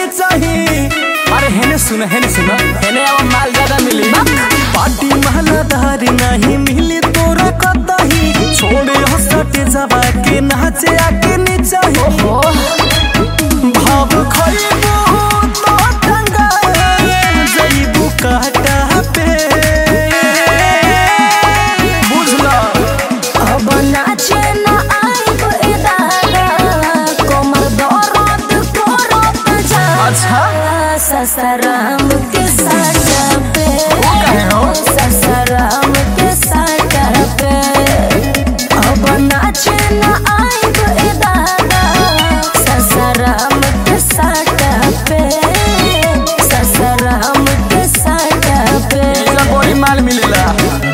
चाही अरे हेने सुन हेने सुन हेने अब माल ज्यादा मिली पार्टी महलादार नहीं मिली तोरा कतही छोड़े हसटे जबा के नाचे आके नीचे ओ भाव खइबू तो टंगा जइबू काटा पे बुझला अब नाचे न आइब ए दादा कोमर दर्द करत जा अच्छा। ससराम के साटा पे काहे हो? ससराम के साटा पे अब नाचे न आइब ए दादा ससराम के साटा पे ससराम के साटा पे इतना बड़ी माल मिलेला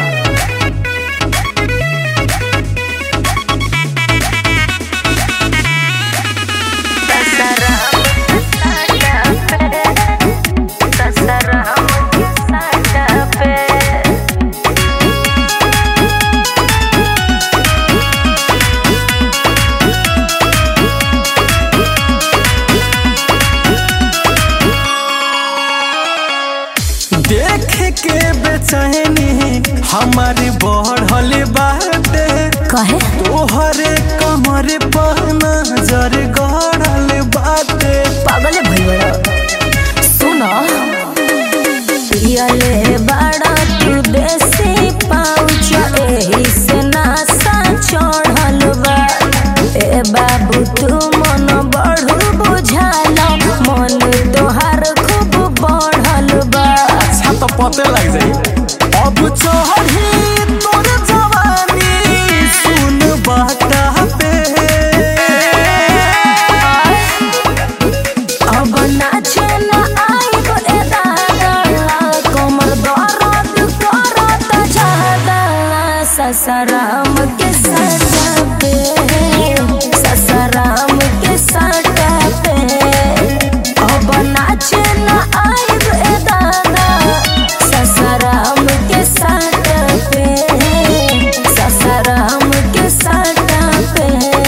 देख के बेचैनी हमारी बढ़ल बाटे कहे तोहरे कमर पर नजर गड़ल बाटे पागल भइल सुन पियले बड़ा तू देसी पाउच एही से नासा चढ़ल बा ए बाबू तू मन बढ़ू बुझाल मन तोहार खूब बढ़ल बा अच्छा तो पते लग जाई अब चढ़ी तोर जवानी सुन बाटा पे अब नाचे न आइब ए दादा कमर दर्द करत जादा ससराम के सटा पे ससराम के सटा पे अब नाचे न आइब ए दादा ससराम के सटा पे ससराम के सटा पे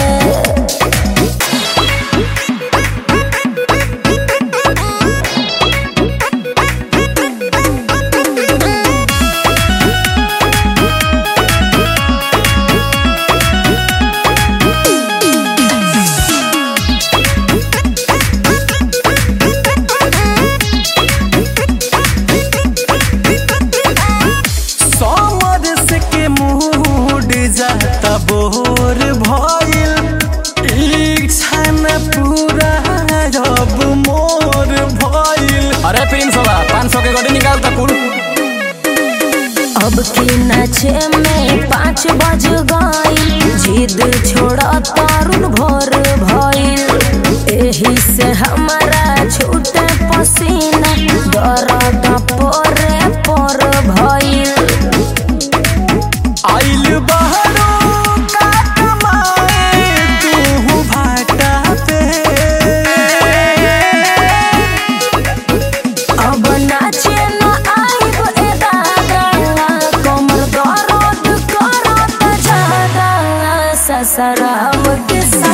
समर से के मूड जाता बोर भइल इच्छा न पूरा अब मोर भइल अरे प्रिंस होला 500 के गड्डी निकाल त कुल अब की नाचे में पाँच बज गई जिद छोड़ा तारुन भोर भइल एही से हमारा छूटे पसीना दर्द पोरे पोर भइल आइल बहरो का कमाए तू भाटा पे अब नाचे न आइब ए दादा कमर दर्द करत जादा ससराम के